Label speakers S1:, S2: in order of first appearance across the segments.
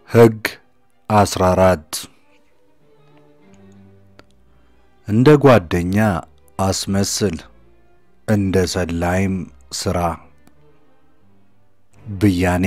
S1: ሕግ 14 እንደ ጓደኛ አስመስል፣ እንደ ሰላይም ሥራ። ብያኔ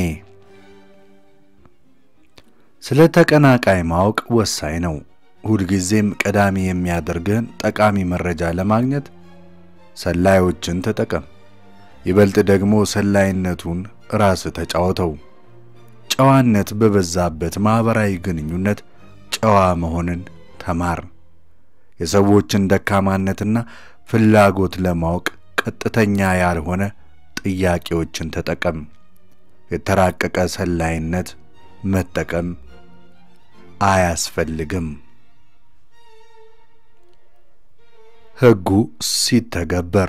S1: ስለ ተቀናቃይ ማወቅ ወሳኝ ነው። ሁልጊዜም ቀዳሚ የሚያደርግህን ጠቃሚ መረጃ ለማግኘት ሰላዮችን ተጠቀም። ይበልጥ ደግሞ ሰላይነቱን ራስ ተጫወተው። ጨዋነት በበዛበት ማኅበራዊ ግንኙነት ጨዋ መሆንን ተማር። የሰዎችን ደካማነትና ፍላጎት ለማወቅ ቀጥተኛ ያልሆነ ጥያቄዎችን ተጠቀም። የተራቀቀ ሰላይነት መጠቀም አያስፈልግም። ሕጉ ሲተገበር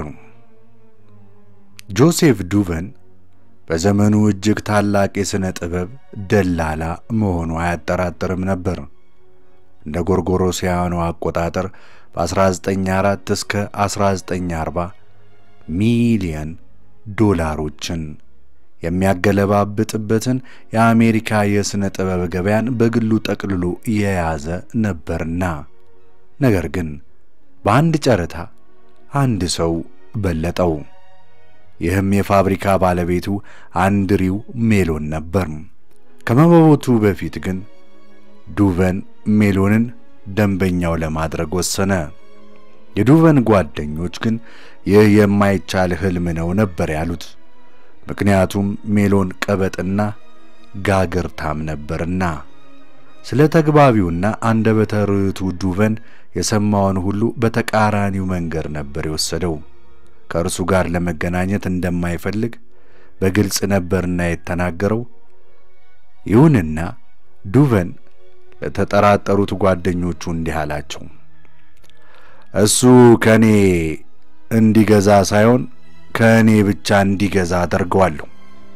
S1: ጆሴፍ ዱቨን በዘመኑ እጅግ ታላቅ የሥነ ጥበብ ደላላ መሆኑ አያጠራጥርም ነበር። እንደ ጎርጎሮሲያኑ አቆጣጠር በ1904 እስከ 1940 ሚሊየን ዶላሮችን የሚያገለባብጥበትን የአሜሪካ የሥነ ጥበብ ገበያን በግሉ ጠቅልሎ የያዘ ነበርና፣ ነገር ግን በአንድ ጨረታ አንድ ሰው በለጠው። ይህም የፋብሪካ ባለቤቱ አንድሪው ሜሎን ነበር። ከመሞቱ በፊት ግን ዱቨን ሜሎንን ደንበኛው ለማድረግ ወሰነ። የዱቨን ጓደኞች ግን ይህ የማይቻል ሕልም ነው ነበር ያሉት። ምክንያቱም ሜሎን ቀበጥና ጋግርታም ነበርና። ስለ ተግባቢውና አንደበተ ርቱዕ ዱቨን የሰማውን ሁሉ በተቃራኒው መንገድ ነበር የወሰደው። ከእርሱ ጋር ለመገናኘት እንደማይፈልግ በግልጽ ነበርና የተናገረው። ይሁንና ዱቨን ለተጠራጠሩት ጓደኞቹ እንዲህ አላቸው። እሱ ከእኔ እንዲገዛ ሳይሆን ከእኔ ብቻ እንዲገዛ አደርገዋለሁ።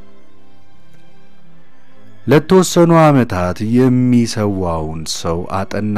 S1: ለተወሰኑ ዓመታት የሚሰዋውን ሰው አጠና።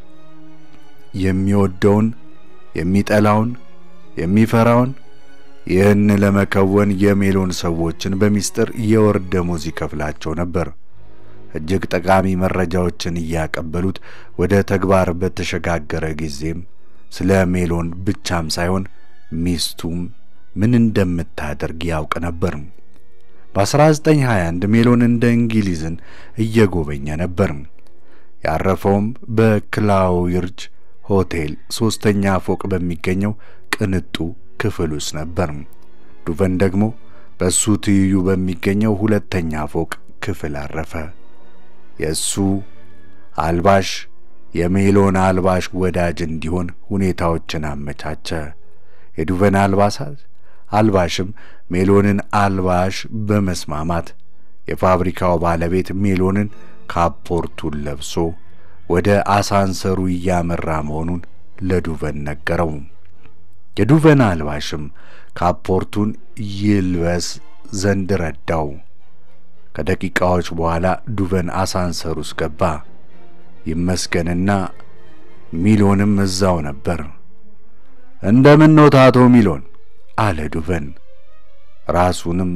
S1: የሚወደውን፣ የሚጠላውን፣ የሚፈራውን ይህን ለመከወን የሜሎን ሰዎችን በሚስጥር የወር ደመወዝ ይከፍላቸው ነበር። እጅግ ጠቃሚ መረጃዎችን እያቀበሉት ወደ ተግባር በተሸጋገረ ጊዜም ስለ ሜሎን ብቻም ሳይሆን ሚስቱም ምን እንደምታደርግ ያውቅ ነበር። በ1921 ሜሎን እንደ እንግሊዝን እየጎበኘ ነበር። ያረፈውም በክላውይርጅ ሆቴል ሦስተኛ ፎቅ በሚገኘው ቅንጡ ክፍል ውስጥ ነበር። ዱቨን ደግሞ በእሱ ትይዩ በሚገኘው ሁለተኛ ፎቅ ክፍል አረፈ። የእሱ አልባሽ የሜሎን አልባሽ ወዳጅ እንዲሆን ሁኔታዎችን አመቻቸ። የዱቨን አልባሳት አልባሽም ሜሎንን አልባሽ በመስማማት የፋብሪካው ባለቤት ሜሎንን ካፖርቱን ለብሶ ወደ አሳንሰሩ እያመራ መሆኑን ለዱቨን ነገረው። የዱቨን አልባሽም ካፖርቱን ይልበስ ዘንድ ረዳው። ከደቂቃዎች በኋላ ዱቨን አሳንሰር ውስጥ ገባ። ይመስገንና ሚሎንም እዛው ነበር። እንደምን ነው ታቶ ሚሎን አለ ዱቨን። ራሱንም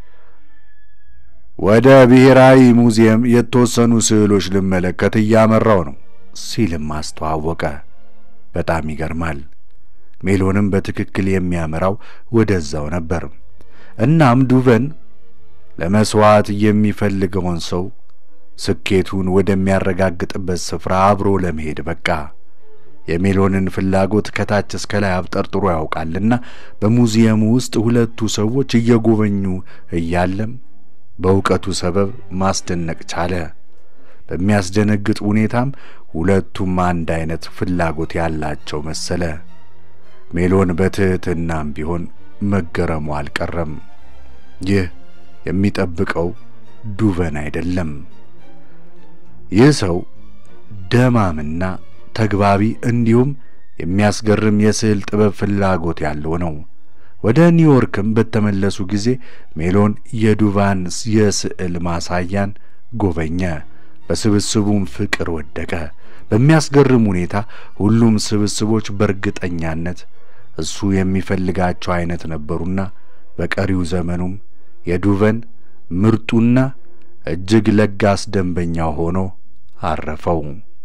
S1: ወደ ብሔራዊ ሙዚየም የተወሰኑ ስዕሎች ልመለከት እያመራው ነው ሲልም አስተዋወቀ። በጣም ይገርማል። ሜሎንም በትክክል የሚያመራው ወደዛው ነበር። እናም ዱቨን ለመስዋዕት የሚፈልገውን ሰው ስኬቱን ወደሚያረጋግጥበት ስፍራ አብሮ ለመሄድ በቃ። የሜሎንን ፍላጎት ከታች እስከ ላይ አብጠርጥሮ ያውቃልና በሙዚየሙ ውስጥ ሁለቱ ሰዎች እየጎበኙ እያለም በእውቀቱ ሰበብ ማስደነቅ ቻለ። በሚያስደነግጥ ሁኔታም ሁለቱም አንድ አይነት ፍላጎት ያላቸው መሰለ። ሜሎን በትሕትናም ቢሆን መገረሙ አልቀረም። ይህ የሚጠብቀው ዱቨን አይደለም። ይህ ሰው ደማምና ተግባቢ እንዲሁም የሚያስገርም የስዕል ጥበብ ፍላጎት ያለው ነው። ወደ ኒውዮርክም በተመለሱ ጊዜ ሜሎን የዱቫን የስዕል ማሳያን ጎበኘ። በስብስቡም ፍቅር ወደቀ። በሚያስገርም ሁኔታ ሁሉም ስብስቦች በእርግጠኛነት እሱ የሚፈልጋቸው አይነት ነበሩና በቀሪው ዘመኑም የዱቨን ምርጡና እጅግ ለጋስ ደንበኛ ሆኖ አረፈው።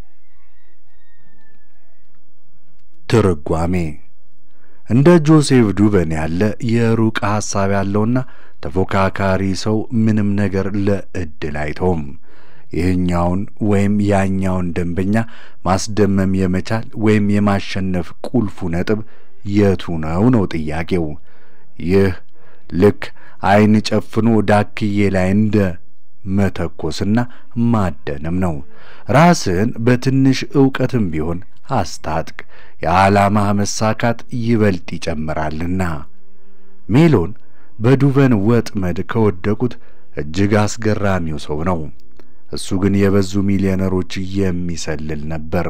S1: ትርጓሜ እንደ ጆሴፍ ዱቨን ያለ የሩቅ ሐሳብ ያለውና ተፎካካሪ ሰው ምንም ነገር ለዕድል አይተውም። ይህኛውን ወይም ያኛውን ደንበኛ ማስደመም የመቻል ወይም የማሸነፍ ቁልፉ ነጥብ የቱ ነው ነው ጥያቄው። ይህ ልክ ዓይን ጨፍኖ ዳክዬ ላይ እንደ መተኮስና ማደንም ነው። ራስህን በትንሽ ዕውቀትም ቢሆን አስታጥቅ፣ የዓላማህ መሳካት ይበልጥ ይጨምራልና። ሜሎን በዱቨን ወጥመድ ከወደቁት እጅግ አስገራሚው ሰው ነው። እሱ ግን የበዙ ሚሊዮነሮች የሚሰልል ነበር።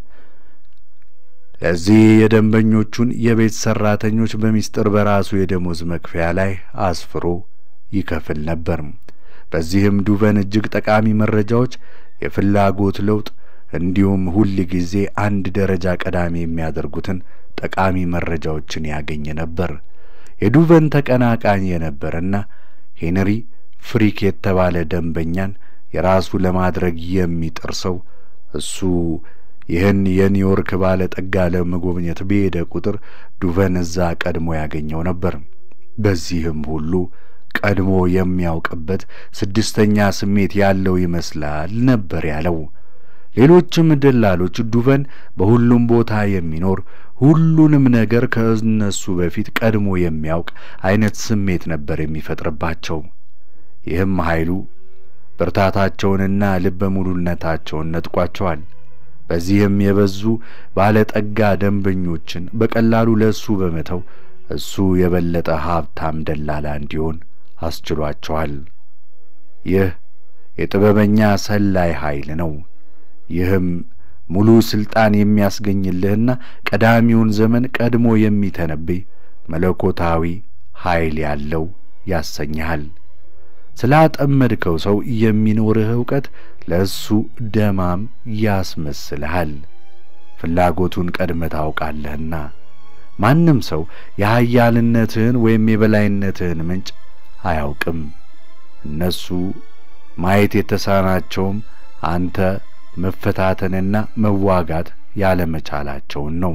S1: ለዚህ የደንበኞቹን የቤት ሠራተኞች በሚስጥር በራሱ የደሞዝ መክፈያ ላይ አስፍሮ ይከፍል ነበር። በዚህም ዱቨን እጅግ ጠቃሚ መረጃዎች፣ የፍላጎት ለውጥ እንዲሁም ሁል ጊዜ አንድ ደረጃ ቀዳሚ የሚያደርጉትን ጠቃሚ መረጃዎችን ያገኝ ነበር። የዱቨን ተቀናቃኝ የነበረና ሄንሪ ፍሪክ የተባለ ደንበኛን የራሱ ለማድረግ የሚጥር ሰው እሱ ይህን የኒውዮርክ ባለ ጠጋ ለመጎብኘት በሄደ ቁጥር ዱቨን እዛ ቀድሞ ያገኘው ነበር። በዚህም ሁሉ ቀድሞ የሚያውቅበት ስድስተኛ ስሜት ያለው ይመስላል ነበር ያለው። ሌሎችም ደላሎች ዱቨን በሁሉም ቦታ የሚኖር ሁሉንም ነገር ከእነሱ በፊት ቀድሞ የሚያውቅ አይነት ስሜት ነበር የሚፈጥርባቸው። ይህም ኃይሉ ብርታታቸውንና ልበ ሙሉነታቸውን ነጥቋቸዋል። በዚህም የበዙ ባለጠጋ ደንበኞችን በቀላሉ ለእሱ በመተው እሱ የበለጠ ሀብታም ደላላ እንዲሆን አስችሏቸዋል። ይህ የጥበበኛ ሰላይ ኃይል ነው። ይህም ሙሉ ስልጣን የሚያስገኝልህና ቀዳሚውን ዘመን ቀድሞ የሚተነብይ መለኮታዊ ኃይል ያለው ያሰኝሃል። ስላጠመድከው ሰው የሚኖርህ ዕውቀት ለእሱ ደማም ያስመስልሃል። ፍላጎቱን ቀድመህ ታውቃለህና ማንም ሰው የኃያልነትህን ወይም የበላይነትህን ምንጭ አያውቅም። እነሱ ማየት የተሳናቸውም አንተ መፈታተንና መዋጋት ያለመቻላቸውን ነው።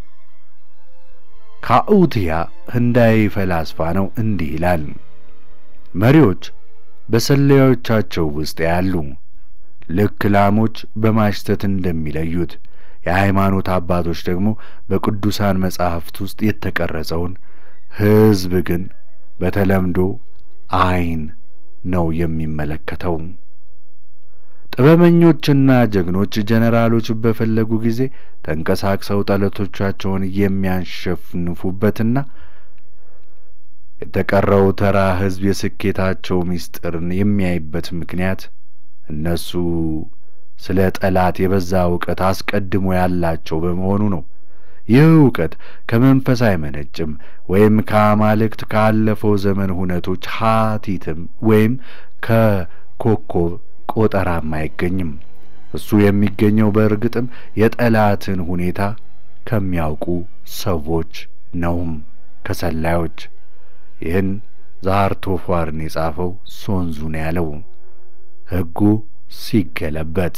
S1: ካኡትያ ህንዳዊ ፈላስፋ ነው። እንዲህ ይላል፣ መሪዎች በሰላዮቻቸው ውስጥ ያሉ ልክ ላሞች በማሽተት እንደሚለዩት የሃይማኖት አባቶች ደግሞ በቅዱሳን መጻሕፍት ውስጥ የተቀረጸውን ሕዝብ ግን በተለምዶ ዓይን ነው የሚመለከተው። ጥበበኞችና ጀግኖች ጀነራሎች በፈለጉ ጊዜ ተንቀሳቅሰው ጠላቶቻቸውን የሚያሸንፉበትና የተቀረው ተራ ሕዝብ የስኬታቸው ምስጢርን የሚያይበት ምክንያት እነሱ ስለ ጠላት የበዛ እውቀት አስቀድሞ ያላቸው በመሆኑ ነው። ይህ እውቀት ከመንፈስ አይመነጭም፣ ወይም ከአማልክት ካለፈው ዘመን ሁነቶች ሀቲትም ወይም ከኮከብ ቆጠራም አይገኝም። እሱ የሚገኘው በእርግጥም የጠላትን ሁኔታ ከሚያውቁ ሰዎች ነውም፣ ከሰላዮች። ይህን ዛርቶፏርን የጻፈው ሶንዙ ነው ያለው ሕጉ ሲገለበጥ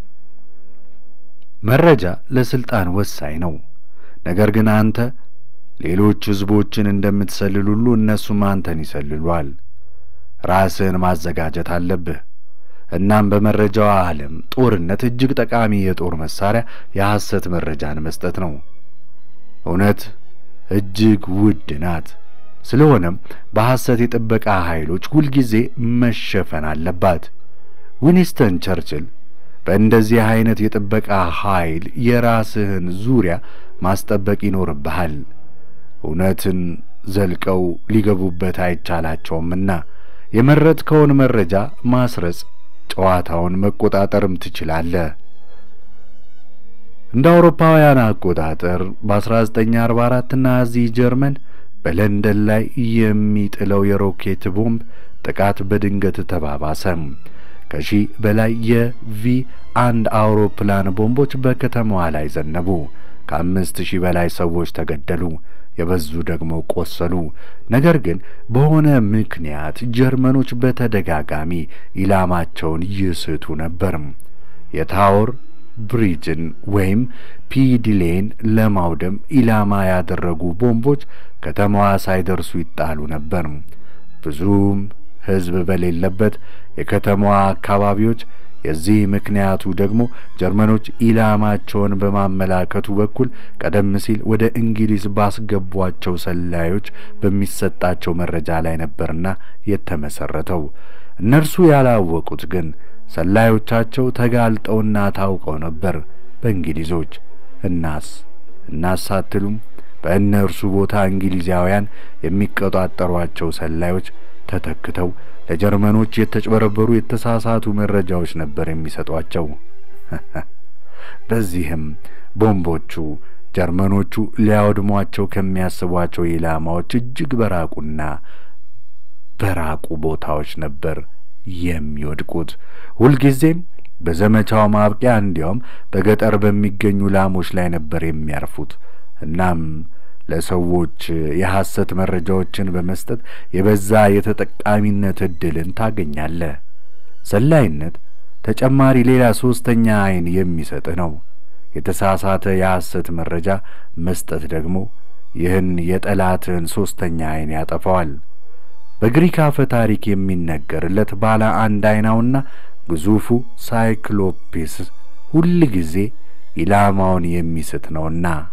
S1: መረጃ ለስልጣን ወሳኝ ነው። ነገር ግን አንተ ሌሎች ሕዝቦችን እንደምትሰልል ሁሉ እነሱም አንተን ይሰልሏል። ራስህን ማዘጋጀት አለብህ። እናም በመረጃው ዓለም ጦርነት እጅግ ጠቃሚ የጦር መሳሪያ የሐሰት መረጃን መስጠት ነው። እውነት እጅግ ውድ ናት። ስለሆነም በሐሰት የጥበቃ ኃይሎች ሁልጊዜ መሸፈን አለባት። ዊንስተን ቸርችል በእንደዚህ አይነት የጥበቃ ኃይል የራስህን ዙሪያ ማስጠበቅ ይኖርብሃል። እውነትን ዘልቀው ሊገቡበት አይቻላቸውምና የመረጥከውን መረጃ ማስረጽ፣ ጨዋታውን መቆጣጠርም ትችላለህ። እንደ አውሮፓውያን አቆጣጠር በ1944 ናዚ ጀርመን በለንደን ላይ የሚጥለው የሮኬት ቦምብ ጥቃት በድንገት ተባባሰ። ከሺህ በላይ የቪ አንድ አውሮፕላን ቦምቦች በከተማዋ ላይ ዘነቡ። ከአምስት ሺህ በላይ ሰዎች ተገደሉ። የበዙ ደግሞ ቆሰሉ። ነገር ግን በሆነ ምክንያት ጀርመኖች በተደጋጋሚ ኢላማቸውን ይስቱ ነበር። የታወር ብሪጅን ወይም ፒዲሌን ለማውደም ኢላማ ያደረጉ ቦምቦች ከተማዋ ሳይደርሱ ይጣሉ ነበር። ብዙም ሕዝብ በሌለበት የከተማዋ አካባቢዎች የዚህ ምክንያቱ ደግሞ ጀርመኖች ኢላማቸውን በማመላከቱ በኩል ቀደም ሲል ወደ እንግሊዝ ባስገቧቸው ሰላዮች በሚሰጣቸው መረጃ ላይ ነበርና የተመሰረተው። እነርሱ ያላወቁት ግን ሰላዮቻቸው ተጋልጠውና ታውቀው ነበር በእንግሊዞች። እናስ እናስ አትሉም? በእነርሱ ቦታ እንግሊዛውያን የሚቆጣጠሯቸው ሰላዮች ተተክተው ለጀርመኖች የተጭበረበሩ የተሳሳቱ መረጃዎች ነበር የሚሰጧቸው። በዚህም ቦምቦቹ ጀርመኖቹ ሊያወድሟቸው ከሚያስቧቸው ኢላማዎች እጅግ በራቁና በራቁ ቦታዎች ነበር የሚወድቁት። ሁልጊዜም በዘመቻው ማብቂያ እንዲያውም በገጠር በሚገኙ ላሞች ላይ ነበር የሚያርፉት። እናም ለሰዎች የሐሰት መረጃዎችን በመስጠት የበዛ የተጠቃሚነት ዕድልን ታገኛለህ። ሰላይነት ተጨማሪ ሌላ ሦስተኛ ዐይን የሚሰጥህ ነው። የተሳሳተ የሐሰት መረጃ መስጠት ደግሞ ይህን የጠላትህን ሦስተኛ ዐይን ያጠፋዋል። በግሪክ አፈ ታሪክ የሚነገርለት ባለ አንድ ዐይናውና ግዙፉ ሳይክሎፔስ ሁል ጊዜ ኢላማውን የሚስት ነውና